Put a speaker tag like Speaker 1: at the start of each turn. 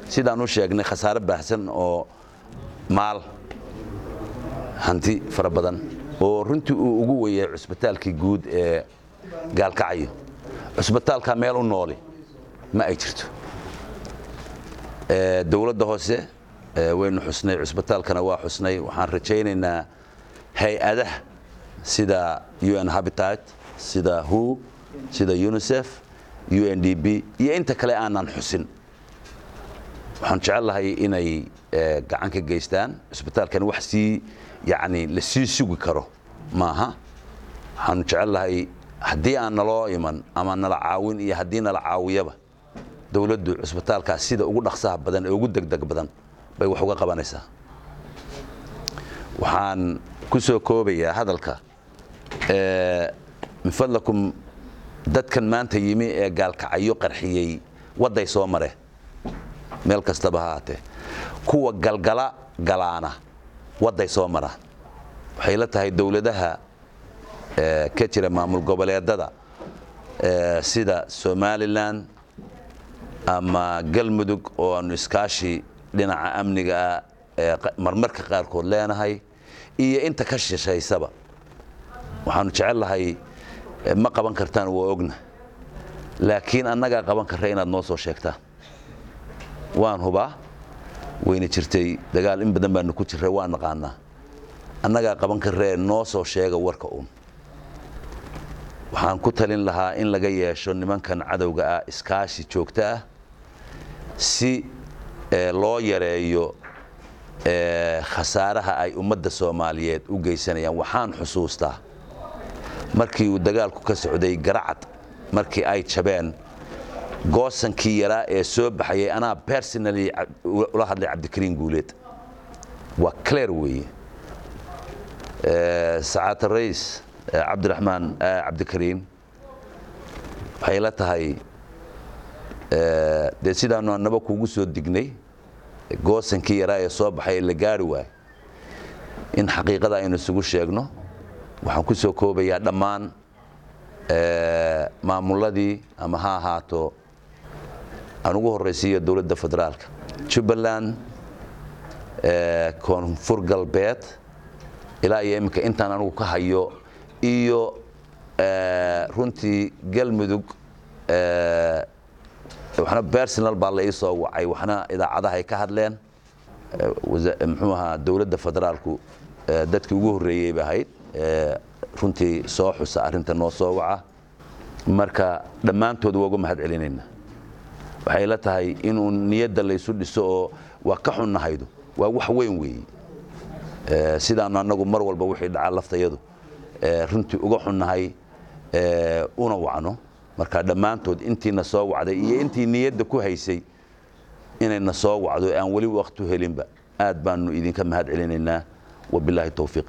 Speaker 1: sidaan u sheegnay khasaare baahsan oo maal hanti fara badan oo runtii uu ugu weyay cusbitaalkii guud ee gaalkacyo cusbitaalka meel u nooli ma ay jirto dowladda hoose waynu xusnay cusbitaalkana waa xusnay waxaan rajaynaynaa hay-adaha sida un habitat sida hu sida unisef u n d b iyo inta kale aanan xusin waxaan jecel lahay inay gacan ka geystaan cusbitaalkani wax sii yani la sii sugi karo maaha waxaanu jecel lahay haddii aan naloo iman ama nala caawin iyo haddii nala caawiyaba dowladdu cusbitaalkaas sida ugu dhaqsaha badan ee ugu degdeg badan bay wax uga qabanaysaa waxaan ku soo koobayaa hadalka min fadlakum dadkan maanta yimi ee gaalkacyo qarxiyey wadday soo mare meel kastaba ha haatee kuwa galgala galaana wadday soo maraan waxay la tahay dowladaha ka jira maamul goboleedada sida somalilan ama galmudug oo aanu iskaashi dhinaca amniga ah ee marmarka qaarkood leenahay iyo inta ka shishaysaba waxaanu jecel lahay ma qaban kartaan waa ogna laakiin annagaa qaban karra inaad noo soo sheegtaan waan hubaa wayna jirtay dagaal in badan baanu ku jirray waa naqaanaa annagaa qaban karree noo soo sheega warka uun waxaan ku talin lahaa in laga yeesho nimankan cadowga ah iskaashi joogto ah si loo yareeyo khasaaraha ay ummadda soomaaliyeed u geysanayaan waxaan xusuustaa markii uu dagaalku ka socday garacad markii ay jabeen goosankii yaraa ee soo baxayay anaa personally ula hadlay cabdikariin guuleed waa clear weeye sacaata rais cabdiraxmaan cabdikariin waxay la tahay dee sidaanu annaba kuugu soo dignay goosankii yaraa ee soo baxay la gaari waay in xaqiiqada aynu isugu sheegno waxaan ku soo koobayaa dhammaan maamuladii ama ha ahaato aan ugu horraysiiyo dowladda federaalka jubbaland koonfur galbeed ilaa iyo iminka intaan anugu ka hayo iyo runtii galmudug waxna personal baa la ii soo wacay waxna idaacadaha ay ka hadleen muxuu ahaa dowladda federaalku dadkii ugu horreeyey ba ahayd runtii soo xusa arrinta noo soo waca marka dhammaantood waa uga mahad celinayna waxay la tahay inuu niyadda laysu dhiso oo waa ka xunnahaydu waa wax weyn weeye sidaanu annagu mar walba wixii dhacaa laftayadu runtii uga xunnahay una wacno marka dhammaantood intiina soo wacday iyo intii niyadda ku haysay inayna soo wacdo aan weli waqtu helinba aad baanu idinka mahad celinaynaa wabilaahi towfiiq